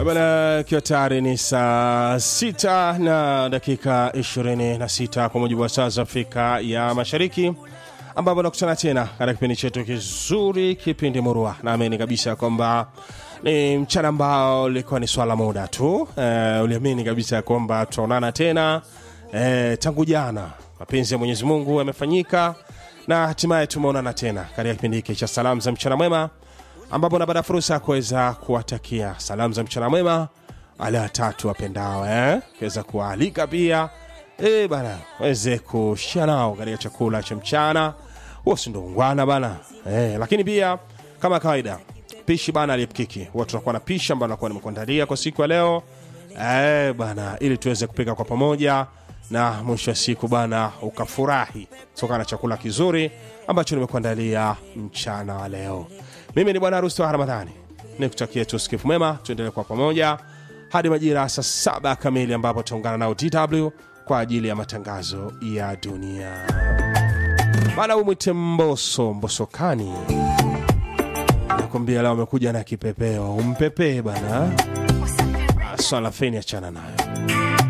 Bana, ikiwa tayari ni saa sita na dakika 26 kwa mujibu wa saa za Afrika ya Mashariki, ambapo nakutana tena katika kipindi chetu kizuri, kipindi murua. Naamini kabisa kwamba ni mchana ambao ulikuwa ni swala muda tu. Eh, uliamini kabisa kwamba tutaonana tena eh, tangu jana. Mapenzi ya Mwenyezi Mungu yamefanyika na hatimaye tumeonana tena katika kipindi hiki cha salamu za mchana mwema ambapo napata fursa ya kuweza kuwatakia salamu za mchana mwema wale watatu wapendao eh? kuweza kuwaalika pia eh, bana waweze kushia nao katika chakula cha mchana huo si ndo ungwana bana eh, lakini pia kama kawaida pishi bana aliyepkiki huwa tunakuwa na pishi ambayo nakuwa nimekuandalia kwa siku ya leo eh, bana ili tuweze kupika kwa pamoja na mwisho wa siku bana ukafurahi kutokana na chakula kizuri ambacho nimekuandalia mchana wa leo mimi ni bwana harusi wa ramadhani nikutakie tu sikifu mwema tuendelee kwa pamoja hadi majira ya saa saba kamili ambapo tutaungana nao dw kwa ajili ya matangazo ya dunia bana umwite mboso mbosokani nakwambia leo amekuja na kipepeo umpepee bana swala feni achana nayo